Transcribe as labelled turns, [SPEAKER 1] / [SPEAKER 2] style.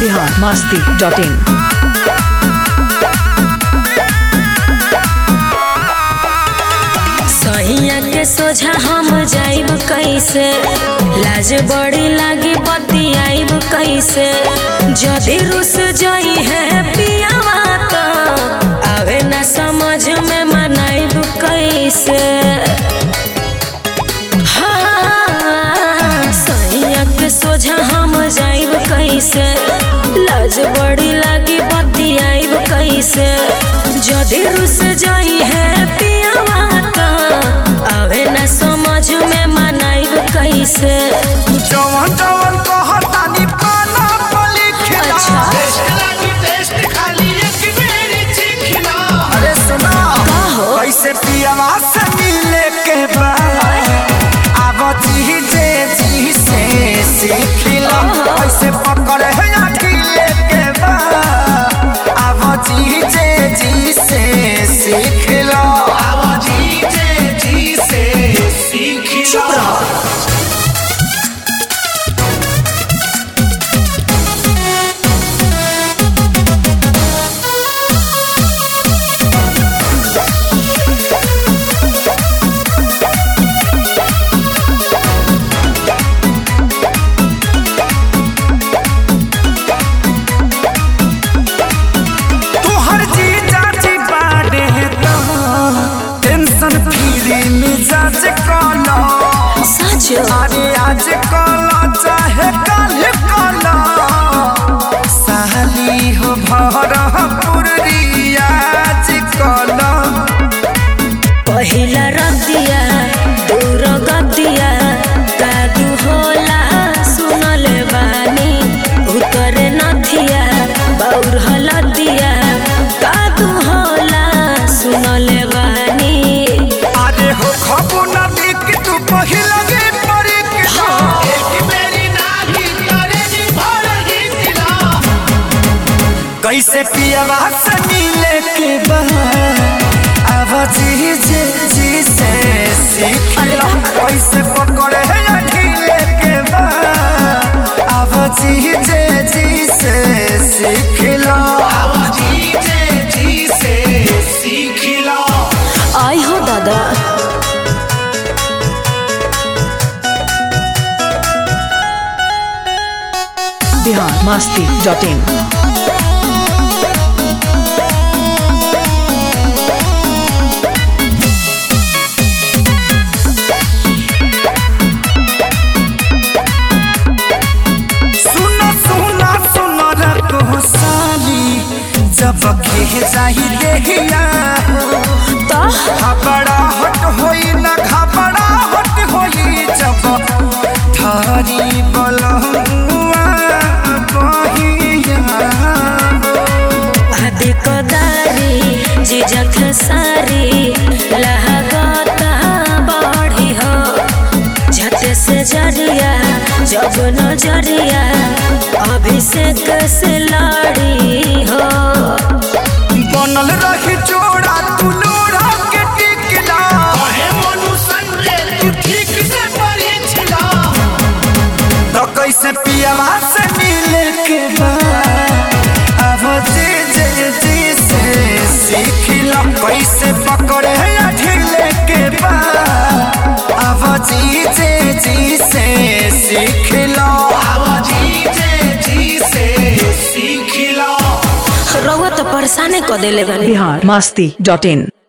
[SPEAKER 1] Bihar Masti dot in
[SPEAKER 2] सैया के सोझा हम जाइब कैसे लाज बड़ी लागी बतियाइब कैसे जदि रुस जाई है पियावा तो आवे ना समझ में मनाइब कैसे हाँ, सैया के सोझा हम जाइब कैसे लाज बड़ी लागी बतियाइब कैसे जदि रुस जाई है पियावा तो आवे ना समझ में मनाइब कैसे
[SPEAKER 3] जवन जवन कहतानी पाना पली खिला
[SPEAKER 2] अच्छा।
[SPEAKER 3] अरे सुना
[SPEAKER 2] हो?
[SPEAKER 3] कैसे पियवा से मिले के बाद अब जी जे जी से सीखिला कैसे पकड़े है अकेले के बाद अब जी जे जी से सीखिला अब जी जे जी से सीखिला चुप रहो तोहर जी चाची बाड़े तो टेंशन फ्री मिजाज कलो
[SPEAKER 2] सच
[SPEAKER 3] अरे आज कलो चाहे कल कलो साली हो भर पुरियाज कलो
[SPEAKER 2] पहिला रतिया दूर गतिया कादू होला सुनले बानी उतरे नथिया बौर हलदिया कादू होला सुनले बानी
[SPEAKER 3] अरे हो खबो ना देख तू पहिला गे परी के कैसे पियवा से मिले के बाद अब जी जी जी से सीखला कैसे पकड़े है अकेले के बाद अब जी जी जी से सीखला अब जी जी जी से सीखला
[SPEAKER 2] आई हो दादा
[SPEAKER 1] बिहार मस्ती डॉट इन
[SPEAKER 3] सुनो सुनो सुनो रखो साली जब खे जाही देहिया
[SPEAKER 2] तो
[SPEAKER 3] घबरा हट होई ना घबरा हट होई जब थारी बलहुआ बहिया
[SPEAKER 2] आदि कदारी जिजक सारी लहगता बढ़ी हो झट से जरिया जब नजरिया अभिषेक से लड़ी हो
[SPEAKER 3] बनल रही जोड़ा तू लोड़ा के टिकला तो कैसे पियवा से मिले के बाद अब जी जी जी से सीखला कैसे पकड़े है ढीले के बाद अब जी जी जी से सीखला अब जी जी जी से सीखला
[SPEAKER 2] रउआ तो परेशाने क देले बानी
[SPEAKER 1] बिहार मस्ती डॉट इन